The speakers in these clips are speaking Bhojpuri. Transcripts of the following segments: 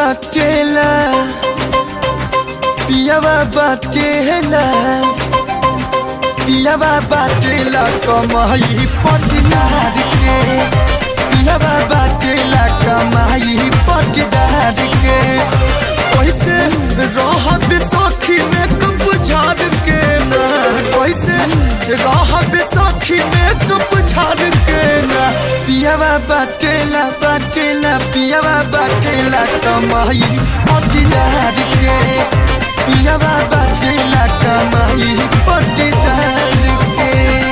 बाटेला पियावा बाटेला पियावा बाटेला कमाई पटदार के पियावा बाटेला कमाई पटदार के कैसे रहब सखी में कप झाड़ के ना कैसे रहब सखी में कप झाड़ के ना पियावा बाटेला बाटेला पियावा बाटेला कमाई पटदार के पियावा बाटेला कमाई पटदार के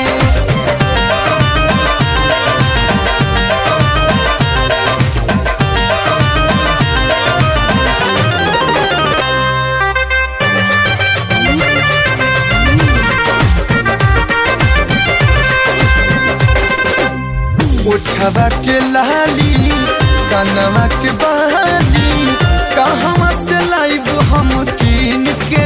उठवा के लाली कनवा के बहाली कहवा से लाइब हम कीन के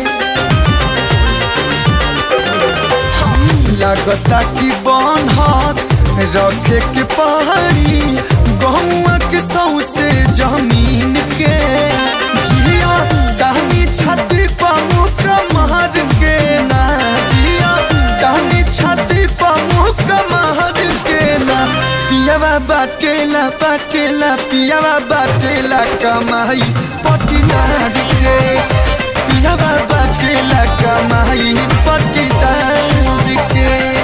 हम लगता कि बनहत रखे के पहाड़ी गहुआ के सौसे जमीन के जिया दानी छाती पमुख महर के ना जिया दानी छाती पमुख महर के ना पियावा बाटेला बाटेला पियावा बाटेला कमाई पटीदार के पियावा बाटेला कमाई पटीदार के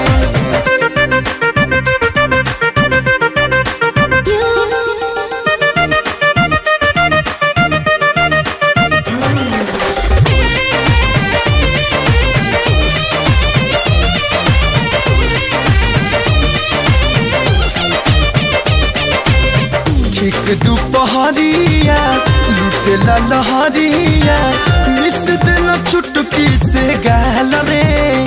ठीक दुपहरिया लुटेला लहरिया मिस दिल चुटकी से गाल रे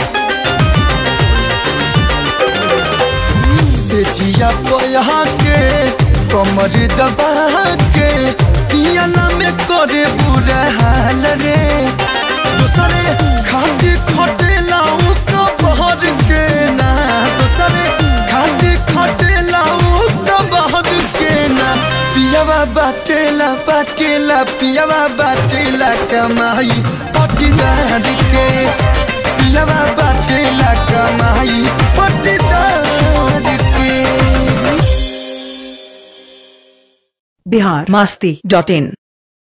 से जिया पया के कमर दबा के पियाला में करे बुरा हाल रे दूसरे खाती खटेला का बहर के ना दूसरे खाती खटेला का बहर के ना पियावा बाटेला बाटेला पियावा बाटेला कमाई पटीदार के पियावा बाटेला कमाई पटीदार के बिहार मस्ती डॉट इन